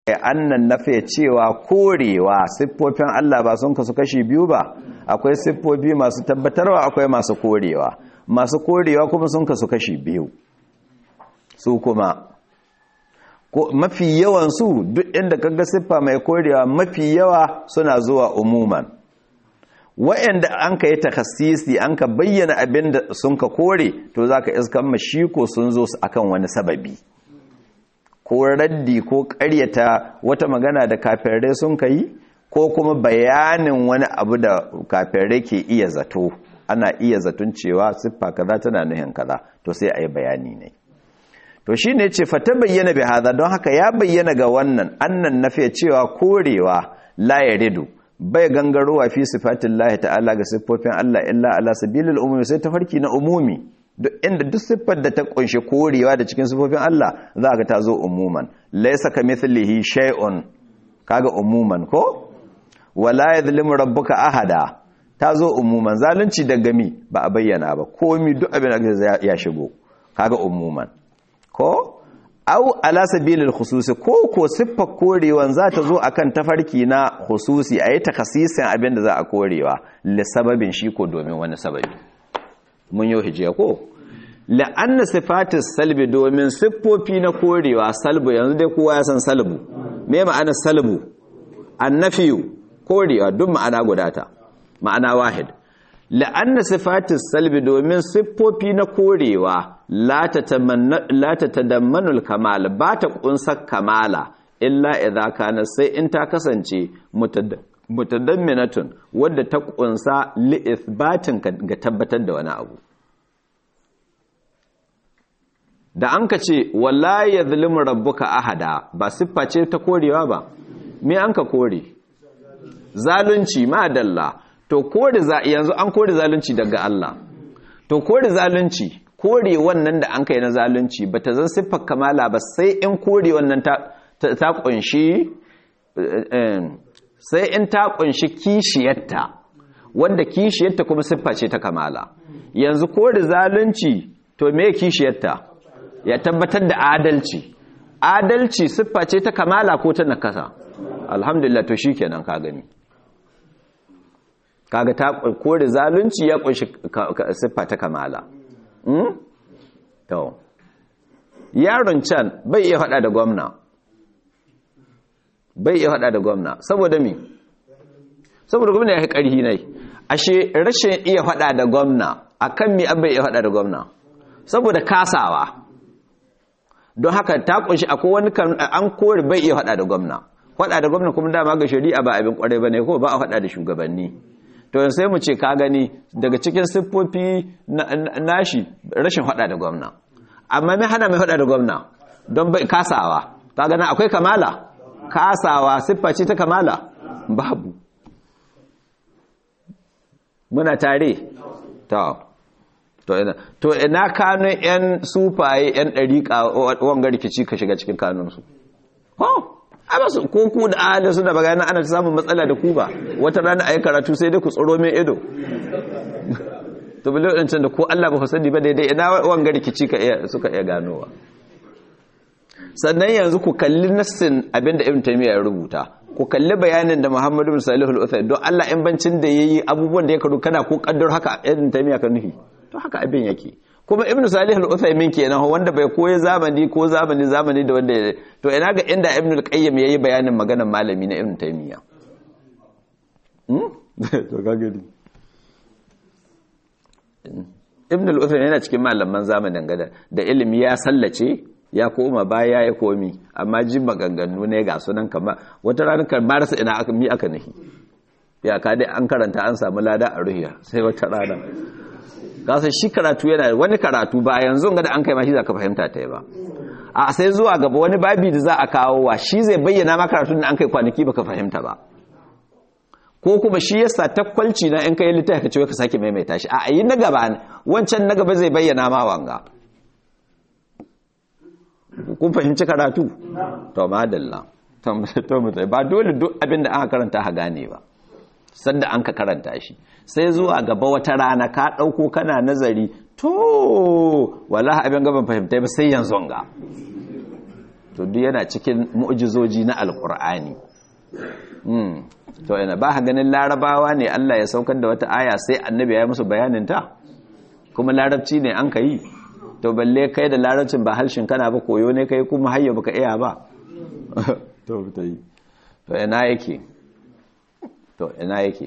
annan nafe cewa korewa siffofin Allah ba sun kasu kashi biyu ba akwai siffofi masu tabbatarwa akwai masu korewa masu korewa kuma sun kasu kashi biyu su kuma mafi yawan su duk inda kaga siffa mai korewa mafi yawa suna zuwa umuman wa'anda an ka yi takassisi an ka bayyana abin da sun ka kore to zaka iskan mashiko sun zo su akan wani sababi ko raddi ko karyata wata magana da kafirai sun ka yi ko kuma bayanin wani abu da kafirai ke iya zato ana iya zaton cewa siffa kaza tana nuhin kaza to sai a yi bayani ne to shi ne ce fata bayyana bi hada don haka ya bayyana ga wannan annan nafiya cewa korewa la yaridu bai gangarowa fi sifatin lahi ta'ala ga siffofin Allah illa ala sabilil umumi sai tafarki na umumi duk inda duk siffar da ta kunshi korewa da cikin siffofin Allah za ka ta zo umuman laysa kamithlihi shay'un kaga umuman ko wala yadhlimu rabbuka ahada ta zo umuman zalunci da gami ba a bayyana ba komi duk abin da ya shigo kaga umuman ko au ala sabilil khususi ko ko siffar korewan za ta zo akan tafarki na khususi ayi takasisin abin da za a korewa li sababin shi ko domin wani sababi mun yau hijiya ko la'anna sifatis salbi domin siffofi na korewa salbu yanzu dai kowa ya san salbu me ma'ana salbu annafiyu korewa duk ma'ana gudata ma'ana wahid la'anna sifatis salbi domin siffofi na korewa la tatadammanul kamal ba ta kunsa kamala illa idza kana sai in ta kasance mutadamminatun wadda ta kunsa li ithbatin ga tabbatar da wani abu da an ka ce wala yadhlimu rabbuka ahada ba siffa ce ta korewa ba me an ka kore zalunci ma dalla to kore yanzu an kore zalunci daga Allah to kore zalunci kore wannan da an kai na zalunci ba ta zan siffar kamala ba sai in kore wannan ta kunshi sai in ta kunshi kishiyarta wanda kishiyarta kuma siffa ce ta kamala yanzu kore zalunci to me kishiyarta ya tabbatar da adalci adalci siffa ce ta kamala ko ta nakasa alhamdulillah to shikenan ka gani kaga ta kore zalunci ya kunshi siffa ta kamala to yaron can bai iya hada da gwamna bai iya hada da gwamna saboda mi saboda gwamna ya yi ƙarhi ne ashe rashin iya hada da gwamna akan mi an bai iya hada da gwamna saboda kasawa don haka ta kunshi akwai wani an kore bai iya hada da gwamna hada da gwamna kuma dama ga shari'a ba abin kwarai bane ko ba a hada da shugabanni to sai mu ce ka gani daga cikin siffofi nashi rashin hada da gwamna amma mai hana mai hada da gwamna don bai kasawa ka gana akwai kamala kasawa siffa ce ta kamala babu muna tare to to ina to ina kanun yan sufaye yan dariƙa wanga rikici ka shiga cikin kanunsu oh ba su ko ku da ahalin su da bagana ana samun matsala da ku ba wata rana a yi karatu sai dai ku tsoro mai ido to bile wadancan da ko Allah ba fasadi ba daidai ina wanga rikici ka iya suka iya ganowa sannan yanzu ku kalli nassin abinda ibn taymiya ya rubuta ku kalli bayanin da muhammadu bin salihul uthaymin don Allah in bancin da yayi abubuwan da ya karu kana ko kaddar haka ibn taymiya ka nufi to haka abin yake kuma ibnu salih al-uthaymin kenan wanda bai koyi zamani ko zamani zamani da wanda to ina ga inda ibnu al-qayyim yayi bayanin maganar malami na ibnu taymiya hmm to kage ni ibnu al-uthaymin yana cikin malaman zamanin gada da ilimi ya sallace ya koma baya ya komi amma jin maganganu ne ga sunan kama wata ranar karbar sa ina aka mi aka nahi ya ka dai an karanta an samu lada a ruhiya sai wata rana kasa shi karatu yana wani karatu ba yanzu ga da an kai ma shi za ka fahimta ta yi ba a sai zuwa gaba wani babi da za a kawo wa shi zai bayyana ma karatun da an kai kwanaki baka fahimta ba ko kuma shi yasa takwalci na in kai littafi ka ce ka sake maimaita shi a yi na gaba wancan na gaba zai bayyana ma wanga kun fahimci karatu to madalla to mutai ba dole duk abin da aka karanta ha gane ba sanda an ka karanta shi sai zuwa gaba wata rana ka ɗauko kana nazari to wala abin gaban fahimta ba sai yanzu ga to to duk yana cikin mu'jizoji na alqur'ani mm to ina ba ganin larabawa ne Allah ya saukar da wata aya sai annabi ya yi musu bayanin ta kuma larabci ne an kai to balle kai da larabcin ba halshin kana ba koyo ne kai kuma hayya baka iya ba to ta yi to ina yake to ina yake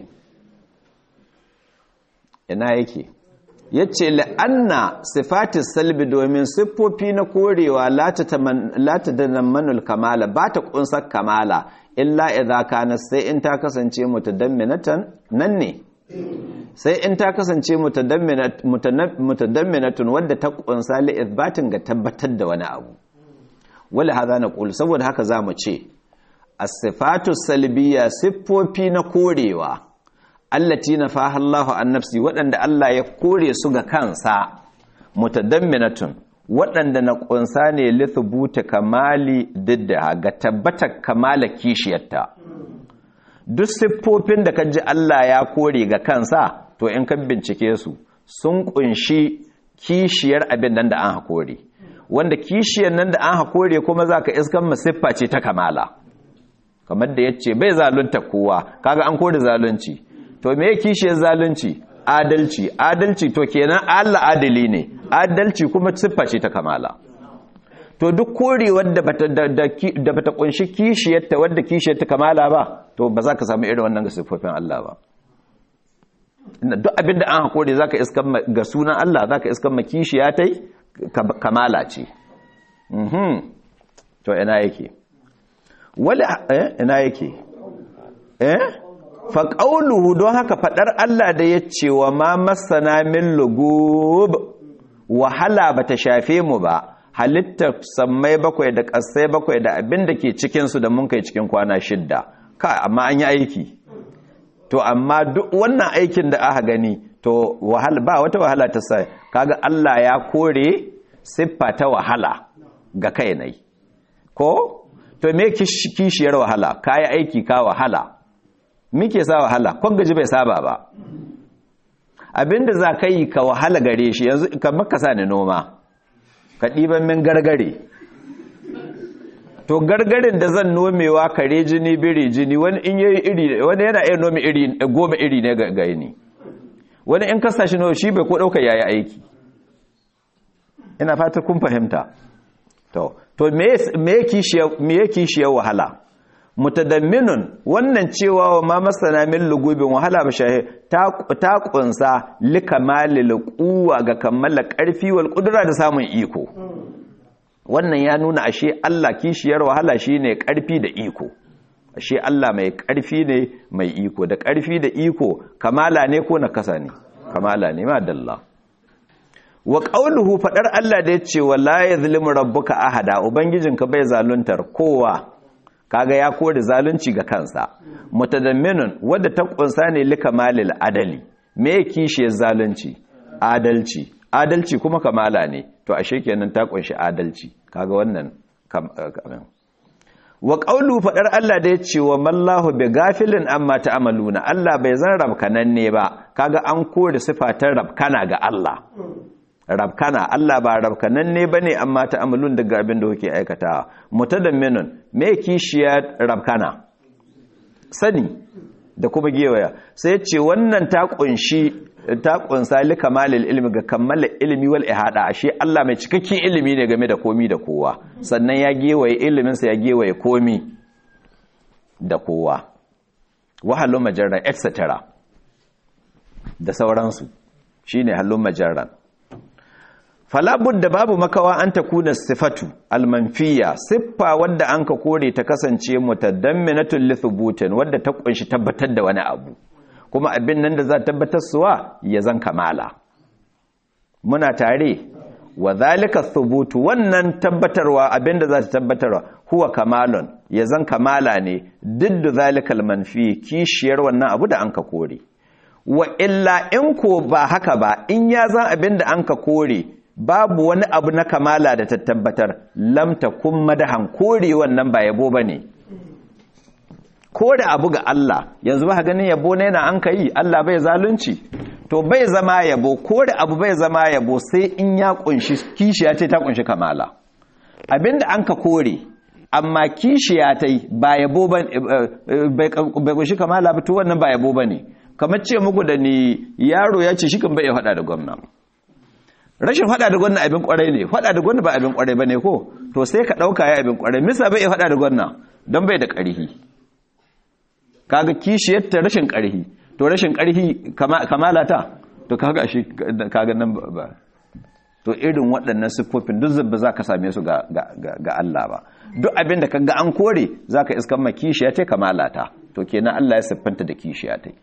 ina yake yace la'anna sifatis salbi domin siffofi na korewa la ta manul kamala ba ta kunsar kamala illa idza kana sai in ta kasance mutadamminatan nan ne sai in ta kasance mutadamminatun wadda ta kunsa li ithbatin ga tabbatar da wani abu wala hada na qul saboda haka zamu ce as-sifatu salbiyya siffofi na korewa allati nafaha Allahu an nafsi waɗanda Allah ya kore su ga kansa mutadamminatun waɗanda na ƙunsa ne lithubuta kamali didda ga tabbatar kamala kishiyarta duk siffofin da kaji Allah ya kore ga kansa to in ka bincike su sun ƙunshi kishiyar abin nan da an hakore wanda kishiyar nan da an hakore kuma za ka iskan masiffa ce ta kamala kamar da ya ce bai zalunta kowa kaga an kore zalunci to me kishiyar zalunci adalci adalci to kenan Allah adali ne adalci kuma siffa ce ta kamala to duk korewar da bata da bata kunshi kishiyarta wadda kishiyarta kamala ba to ba za ka samu irin wannan ga siffofin Allah ba duk abin da an hakuri zaka iskan ga sunan Allah zaka iskan ma kishiya tai kamala ce mhm to ina yake wala eh ina yake eh faƙauluhu don haka faɗar Allah da ya ce wa ma masana min lugub wahala ba ta shafe mu ba halittar sammai bakwai da ƙasai bakwai da abin da ke cikinsu da mun kai cikin kwana shidda ka amma an yi aiki to amma duk wannan aikin da aka gani to wahala ba wata wahala ta sai kaga Allah ya kore siffa ta wahala ga kai nai ko to me kishiyar wahala kayi aiki ka wahala muke sa wahala kwan gaji bai saba ba abinda za ka yi ka wahala gare shi yanzu kamar ka sa ni noma ka ɗiban min gargare to gargarin da zan nomewa kare jini biri jini wani in yi iri wani yana iya nome iri goma iri ne ga ni wani in kasa shi shi bai ko ɗauka yayi aiki ina fata kun fahimta to to me ya kishiyar wahala mutadamminun wannan cewa wa ma masana min lugubin wahala ba shahe ta kunsa likamalil quwwa ga kammala karfi wal qudra da samun iko wannan ya nuna ashe Allah kishiyar wahala shine karfi da iko ashe Allah mai karfi ne mai iko da karfi da iko kamala ne ko nakasa ne kamala ne ma dalla wa qauluhu fadar Allah da yace wala yazlimu rabbuka ahada ubangijinka bai zaluntar kowa kaga ya kore zalunci ga kansa mutadamminun wadda ta kunsa ne likamalil adali me kishiyar zalunci adalci adalci kuma kamala ne to ashe kenan ta kunshi adalci kaga wannan wa qawlu fadar Allah da yace wa mallahu bi gafilin amma ta'maluna Allah bai zan rabkanan ne ba kaga an kore sifatar rabkana ga Allah rabkana Allah ba rabkanan ne bane amma ta'amalun daga abin da kuke aikatawa mutadamminun me kishiya rabkana sani da kuma gewaya sai ce wannan ta kunshi ta kunsa li kamalil ilmi ga kammala ilmi wal ihada ashe Allah mai cikakken ilimi ne game da komi da kowa sannan ya gewaye ilimin sa ya gewaye komi da kowa wahalun majarran etc da sauransu shine halun majarran falabud da babu makawa an ta kuna sifatu almanfiya siffa wadda an ka kore ta kasance mutadamminatul lithubutin wadda ta kunshi tabbatar da wani abu kuma abin nan da za tabbatar suwa ya zan kamala muna tare wa zalika thubutu wannan tabbatarwa abin da za ta tabbatarwa huwa kamalun ya zan kamala ne diddu zalikal manfi kishiyar wannan abu da an ka kore wa illa in ko ba haka ba in ya zan abin da an ka kore babu wani abu na kamala da ta tabbatar lamta kun madahan kore wannan ba yabo ba ne kore abu ga Allah yanzu ba ganin yabo ne na an ka yi Allah bai zalunci to bai zama yabo kore abu bai zama yabo sai in ya kunshi kishiya ce ta kunshi kamala abinda an ka kore amma kishiya ta yi ba yabo ba bai kunshi kamala ba to wannan ba yabo ba ne kamar ce muku da ni yaro ya ce shi kan bai faɗa da gwamna rashin faɗa da gwamna abin kwarai ne faɗa da gwamna ba abin kwarai ba ne ko to sai ka ɗauka ya abin kwarai misa bai faɗa da gwamna don bai da ƙarhi kaga kishiyar ta rashin ƙarhi to rashin ƙarhi kamala ta to kaga shi kaga nan ba to irin waɗannan siffofin duk ba za ka same su ga Allah ba duk abin da kaga an kore za ka iskan ma kishiya ta kamala ta to kenan Allah ya siffanta da kishiya ta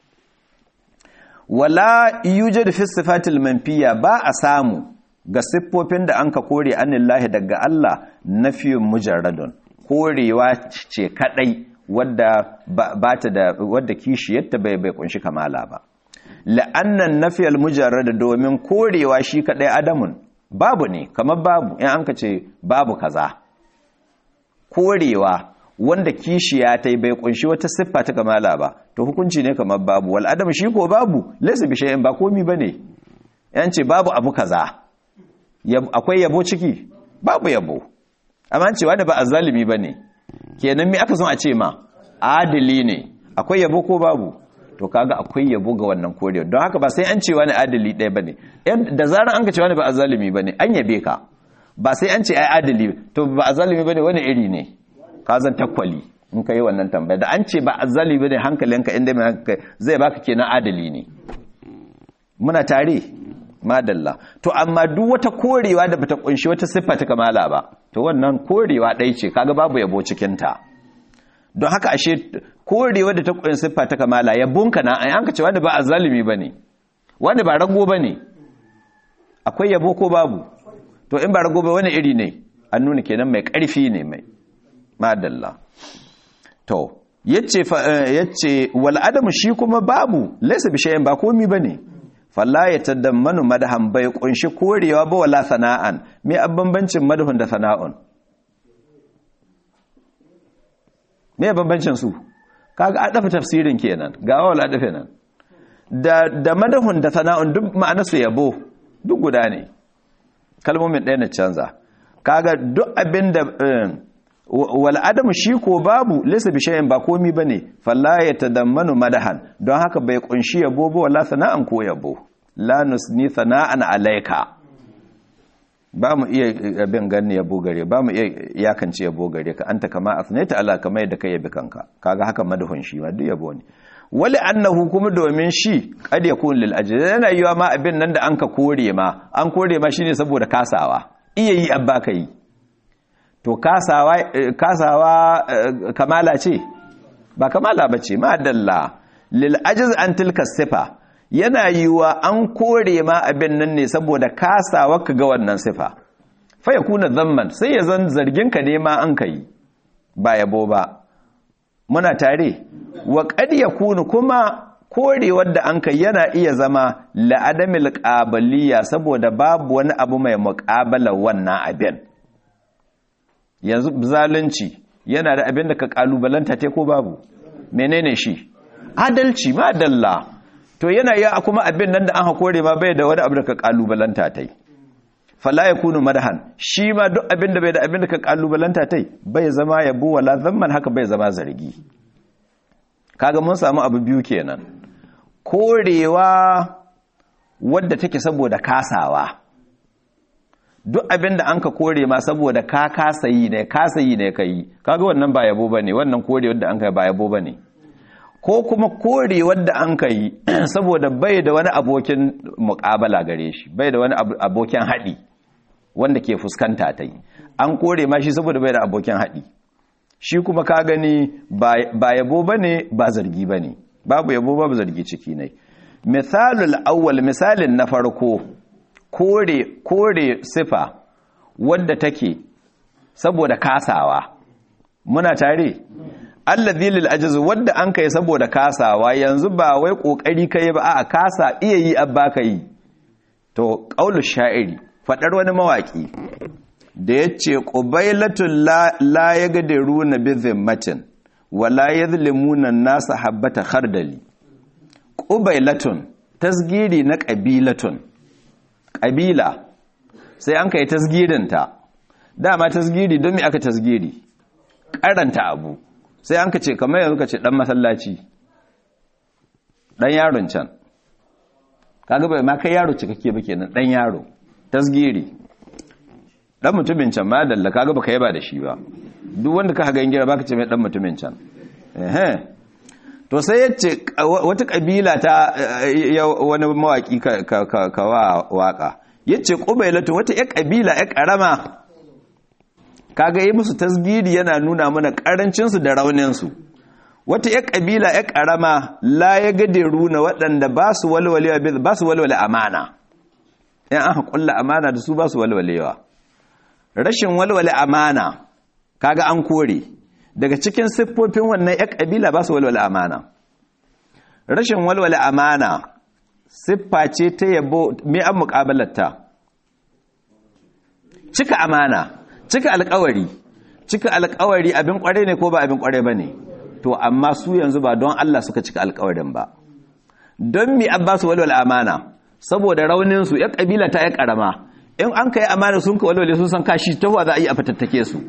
wala yujad fi sifatil manfiya ba a samu ga siffofin da an ka kore anillahi daga Allah nafiyun mujarradun korewa ce kadai wadda ba ta da wadda kishiyarta bai bai kunshi kamala ba la'annan nafiyal mujarrad domin korewa shi kadai adamun babu ne kamar babu in an ka ce babu kaza korewa wanda kishiya ta bai kunshi wata siffa ta kamala ba to hukunci ne kamar babu wal adam shi ko babu laysa bi shay'in ba komi bane yan ce babu abu kaza akwai yabo ciki babu yabo amma an ce wani ba azzalimi bane kenan me aka son a ce ma adili ne akwai yabo ko babu to kaga akwai yabo ga wannan korewa don haka ba sai an ce wani adili ɗaya bane da zarar an ka ce wani ba azzalimi bane an yabe ka ba sai an ce ai adili to ba azzalimi bane wani iri ne ka zan takwali in ka yi wannan tambaya da an ce ba azzalimi bane hankalinka inda mai zai baka kenan adili ne muna tare madalla to amma duk wata korewa da bata kunshi wata siffa ta kamala ba to wannan korewa ɗaya ce kaga babu yabo cikin ta don haka ashe korewa da ta kunshi siffa ta kamala yabonka na an ka ce wanda ba azzalimi bane wanda ba rago bane akwai yabo ko babu to in ba rago ba wani iri ne an nuna kenan mai ƙarfi ne mai madalla to yace yace wal adamu shi kuma babu laysa bi shay'in ba komi bane falla ya tadammanu madahan bai kunshi korewa ba wala sana'an me bambancin madahun da sana'un me bambancin su kaga adafa tafsirin kenan ga wala adafa nan da da madahun da sana'un duk ma'anarsu yabo duk guda ne kalmomin ɗaya na canza kaga duk abin da wal adamu shi ko babu laysa bi shay'in ba komi bane falla yatadammanu madahan don haka bai kunshi yabo ba wala sana'an ko yabo la nusni sana'an alayka ba mu iya abin ganni yabo gare ba mu iya yakance yabo gare ka anta kama asnaita ala kama yadda kai yabi kanka kaga haka madahun shi ma duk yabo ne wali annahu kuma domin shi kad yakun lil ajr yana yiwa ma abin nan da an ka kore ma an kore ma shine saboda kasawa iya yi abba kai to kasawa kasawa kamala ce ba kamala bace ma dalla lil ajz an tilka sifa yana yiwa an kore ma abin nan ne saboda kasawa ka ga wannan sifa fa yakuna zamman sai ya zan zargin ka ne ma an kai ba yabo ba muna tare wa qad yakunu kuma korewar da an kai yana iya zama la'adamil qabaliya saboda babu wani abu mai muqabala wannan abin yanzu zalunci yana da abin da ka kalubalanta te ko babu menene shi adalci ma dalla to yana yi kuma abin nan da an hakore ma bai da wani abu da ka kalubalanta tai fala yakunu madhan shi ma duk abin da bai da abin da ka kalubalanta tai bai zama yabo wala zamman haka bai zama zargi kaga mun samu abu biyu kenan korewa wadda take saboda kasawa duk abin da an ka kore ma saboda ka kasa yi ne kasa yi ne ka yi kaga wannan ba yabo bane wannan kore wadda an ka ba yabo bane ko kuma kore wadda an ka yi saboda bai da wani abokin muƙabala gare shi bai da wani abokin haɗi wanda ke fuskanta ta yi an kore ma shi saboda bai da abokin haɗi shi kuma ka gani ba yabo bane ba zargi bane babu yabo babu zargi ciki ne misalul awwal misalin na farko kore kore sifa wadda take saboda kasawa muna tare allazi lil ajz wadda an kai saboda kasawa yanzu ba wai kokari kai ba a kasa iya yi abba kai to qaulu sha'iri fadar wani mawaki da yace qubailatul la, la yagdiruna bi zimmatin wala yadhlimuna an-nasa habata khardali qubailatun tasgiri na qabilatun ƙabila sai an kai tasgirinta dama tasgiri don me aka tasgiri karanta abu sai an ka ce kamar yanzu ka ce dan masallaci dan yaron can kaga bai ma kai yaro cikakke ba kenan dan yaro tasgiri dan mutumin can ma dalla kaga baka yaba da shi ba duk wanda ka haga gira baka ce mai dan mutumin can eh to sai yace wata kabila ta wani mawaki ka wa waka yace qubailatu wata ya kabila ya karama kaga yi musu tasgiri yana nuna mana karancin su da raunin su wata ya kabila ya karama la ya gade runa waɗanda ba su walwalewa ba su walwale amana in aka kulla amana da su ba su walwalewa rashin walwale amana kaga an kore daga cikin siffofin wannan ya kabila ba su walwale amana rashin walwale amana siffa ce ta yabo me an muƙabalarta cika amana cika alƙawari cika alƙawari abin ƙware ne ko ba abin ƙware ba ne to amma su yanzu ba don Allah suka cika alƙawarin ba don mi an ba su walwale amana saboda rauninsu ya kabila ta ya ƙarama in an kai amana sun ka walwale sun san kashi ta za a yi a fatattake su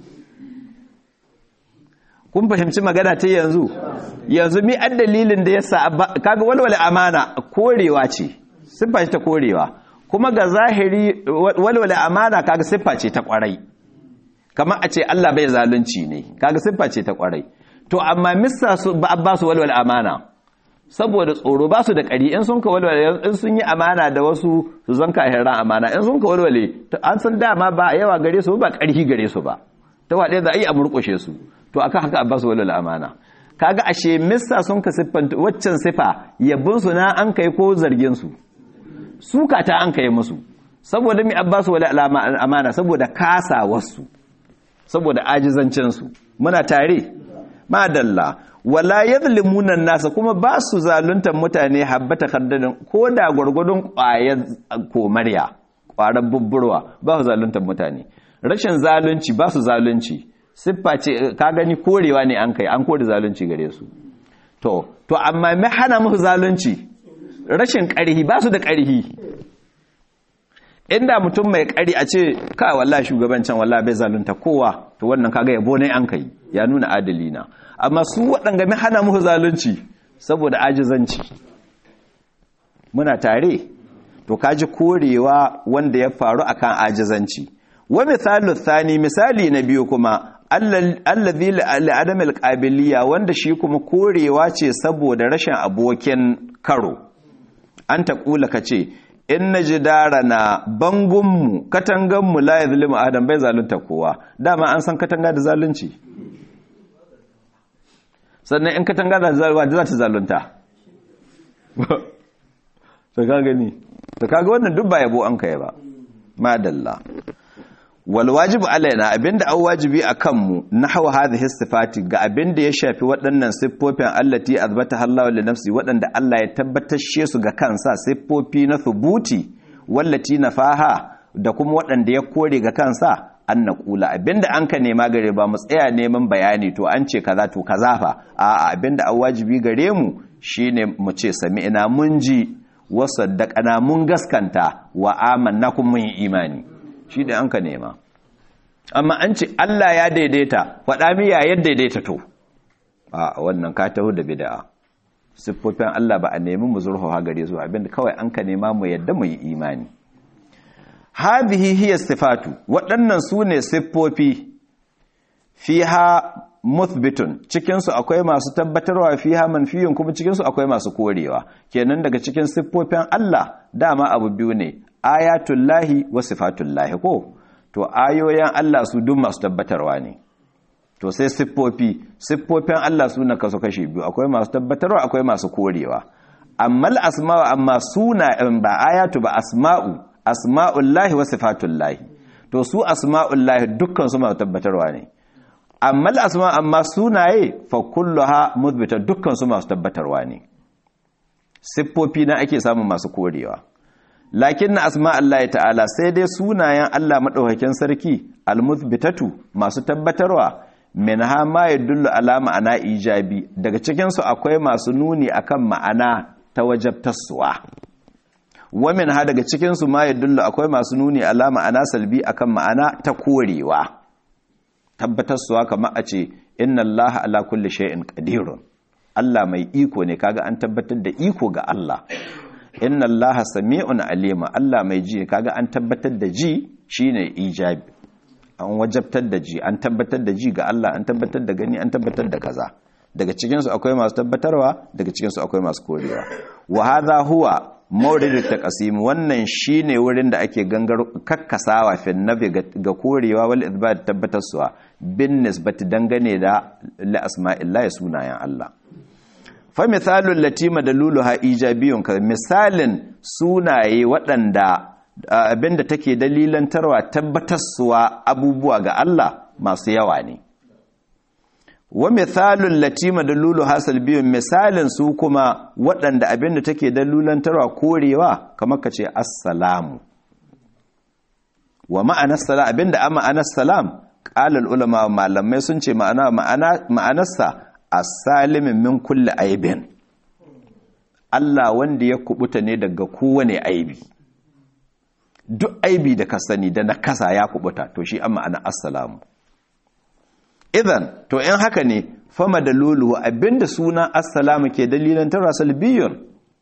kun fahimci magana ta yanzu yanzu mi an dalilin da yasa kaga walwale amana korewa ce siffa ce ta korewa kuma ga zahiri walwale amana kaga siffa ce ta kwarai kamar a ce Allah bai zalunci ne kaga siffa ce ta kwarai to amma missa su ba su walwale amana saboda tsoro ba su da ƙari in sun ka walwale in sun yi amana da wasu su zan kahiran amana in sun ka walwale an san dama ba yawa gare su ba ƙarfi gare su ba ta waɗe za a yi a murƙushe su to aka haka ba su walwale amana kaga ashe missa sun ka siffanta waccan sifa yabin su na an kai ko zargin su suka ta an kai musu saboda mi abbasu wala amana saboda kasa wasu saboda ajizancin su muna tare madalla wala yadhlimuna nasa kuma ba su zaluntar mutane habbata kaddadin ko da gwargwadon ƙwayar komarya ƙwarar bubburwa ba su zaluntar mutane rashin zalunci ba su zalunci siffa ce ka gani korewa ne an kai an kore zalunci gare su to to amma me hana musu zalunci rashin ƙarhi ba su da ƙarhi inda mutum mai ƙari a ce ka wallahi shugabancin wallahi bai zalunta kowa to wannan kaga yabo ne an kai ya nuna adali na amma su waɗanga mai hana muku zalunci saboda ajizanci muna tare to kaji korewa wanda ya faru akan ajizanci wa misalu thani misali na biyu kuma allazi li'adam alqabiliya wanda shi kuma korewa ce saboda rashin abokin karo an ta kula kace in najidarana bangunmu katanganmu la yazlimu adam bai zalunta kowa dama an san katanga da zalunci sannan in katanga da zalwa da za ta zalunta ta ka gani ta kaga wannan duk ba yabo an kai ba madalla wal wajibu alaina abinda an wajibi akan mu nahwa hadhihi sifati ga abinda ya shafi waɗannan siffofin allati azbata Allah li nafsi waɗanda Allah ya tabbatar su ga kansa siffofi na thubuti wallati nafaha da kuma waɗanda ya kore ga kansa an na kula abinda an ka nema gare ba mu tsaya neman bayani to an ce kaza to kaza fa a abinda an wajibi gare mu shine mu ce sami'na mun ji wa saddaqana mun gaskanta wa amanna kun mun yi imani shi da an ka nema amma an ce Allah ya daidaita faɗa mi ya yadda daidaita to a wannan ka taho da bid'a siffofin Allah ba a nemi mu zurfafa gare su abinda kawai an ka nema mu yadda mu yi imani hadhihi hiya sifatu waɗannan su ne siffofi fiha muthbitun cikinsu akwai masu tabbatarwa fiha manfiyun kuma cikinsu akwai masu korewa kenan daga cikin siffofin Allah dama abu biyu ne ayatullahi wa sifatullahi ko to ayoyin Allah su duk masu tabbatarwa ne to sai siffofi siffofin Allah su na kaso kashi biyu akwai masu tabbatarwa akwai masu korewa amma asma'u amma suna ba ayatu ba asma'u asma'ullahi wa sifatullahi to su asma'ullahi dukkan su masu tabbatarwa ne amma asma amma sunaye fa kulluha muthbita dukkan su masu tabbatarwa ne siffofi na ake samun masu korewa lakin na asma Allah ta'ala sai dai sunayen Allah madaukakin sarki almuthbitatu masu tabbatarwa minha ma yadullu ala ma'ana ijabi daga cikin su akwai masu nuni akan ma'ana ta wajabtarsuwa wa minha daga cikin su ma yadullu akwai masu nuni ala ma'ana salbi akan ma'ana ta korewa tabbatarsuwa kamar a ce inna allaha ala kulli shay'in qadirun Allah mai iko ne kaga an tabbatar da iko ga Allah inna allaha sami'un alima Allah mai ji kaga an tabbatar da ji shine ijabi an wajabtar da ji an tabbatar da ji ga Allah an tabbatar da gani an tabbatar da kaza daga cikinsu akwai masu tabbatarwa daga cikinsu akwai masu korewa wa hadha huwa mawridut taqsim wannan shine wurin da ake gangar kakkasawa fi nabi ga korewa wal ithbat tabbatarsuwa bin nisbati dangane da la asma'illahi sunayen Allah fa misalul latima daluluha ijabiyun ka misalin sunaye waɗanda abinda take dalilantarwa tabbatarsuwa abubuwa ga Allah masu yawa ne wa mithalul latima dalulu hasal biyun misalin su kuma waɗanda abinda take dalulantarwa korewa kamar ka ce assalamu wa ma'anar salam abinda a ma'anar salam ƙalar ulama malamai sun ce ma'anarsa as-salimin min kulli aibin Allah wanda ya kubuta ne daga kowane aibi duk aibi da ka sani da na kasa ya kubuta to shi an ma'ana assalamu idan to in haka ne fama da lulu abinda suna assalamu ke dalilan tara salbiyun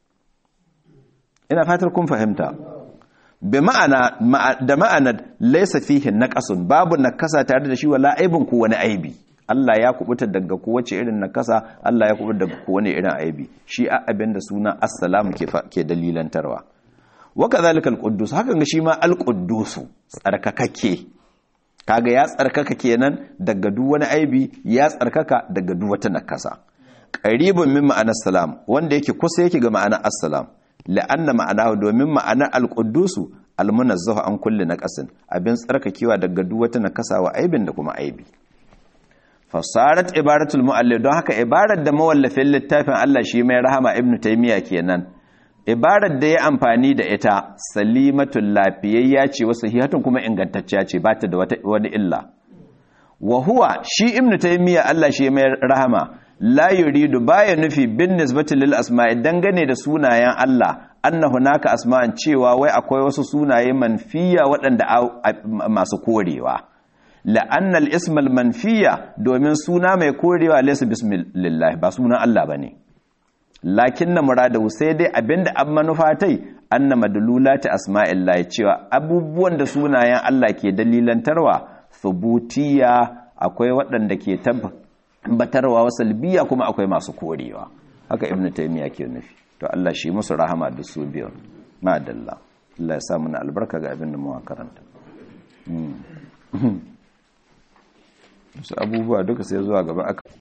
ina fatar kun fahimta bi ma'ana da ma'anar laysa fihi naqasun babu nakasa tare da shi wala aibun ku wani aibi Allah ya kubuta daga kowace irin nakasa Allah ya kubuta daga kowane irin aibi shi a abinda suna assalamu ke ke dalilantarwa wa kadhalika al-quddus hakan ga shi ma al-quddus tsarkakakke kaga ya tsarkaka kenan daga duk wani aibi ya tsarkaka daga duk wata nakasa qaribun min ma'anar salam wanda yake kusa yake ga ma'anar assalam la'anna ma'anahu domin ma'anar al-quddus al-munazzahu an kulli naqasin abin tsarkakewa daga duk wata nakasa wa aibin da kuma aibi fasarat ibaratul muallif don haka ibarar da mawallafin littafin Allah shi mai rahama ibnu taymiya kenan ibarar da ya amfani da ita salimatul lafiyayya ce wasu hihatun kuma ingantacciya ce ba ta da wani illa wa huwa shi ibnu taymiya Allah shi mai rahama la yuridu baya nufi bin nisbati lil asma'i dangane da sunayen Allah anna hunaka asma'an cewa wai akwai wasu sunaye manfiya waɗanda masu korewa la'annal ismal manfiya domin suna mai korewa laysa bismillah ba sunan Allah bane lakin na murada sai dai abinda an manufatai anna madlulati asma'illahi cewa abubuwan da sunayen Allah ke dalilantarwa thubutiya akwai waɗanda ke tabbatarwa wa salbiya kuma akwai masu korewa haka ibn taymiya ke nufi to Allah shi musu rahama da su biyu ma'adalla Allah ya sa mana albarka ga abin da mu karanta su abubuwa duka sai zuwa gaba aka